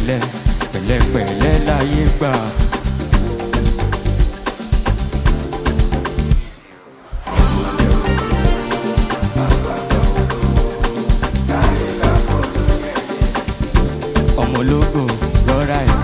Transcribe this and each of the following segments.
pẹ̀lẹ́ pẹ̀lẹ́pẹ̀lẹ́ láyé gbà. ọmọ ológo rọra ẹ̀.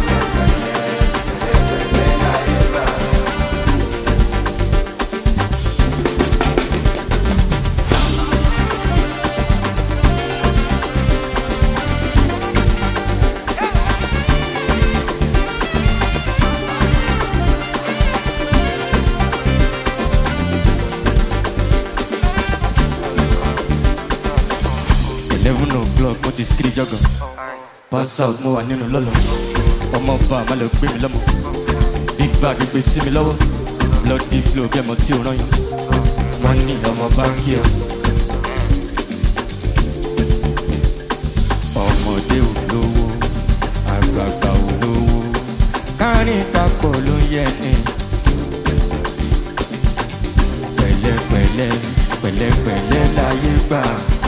eleven o'clock mo ti skiri jọgàn pass out mo wà nínú lọ́lọ́ ọmọ ọba àmà lè gbé mi lọ́mọ big bag gbé sí mi lọ́wọ́ bloody flow bí ẹmọ tí ò rán yàn wọ́n ní ọmọ báńkì ẹ̀. ọmọdé ò lówó àgbààgbà ò lówó kárin kakọ̀ ló yẹ ni pẹ̀lẹ́pẹ̀lẹ́ pẹ̀lẹ́pẹ̀lẹ́ láyé gbà.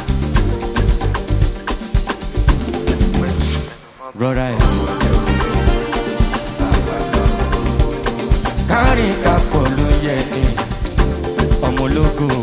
rọra ẹ̀. kárin kakọ̀ ló yẹ ni ọmọ ológo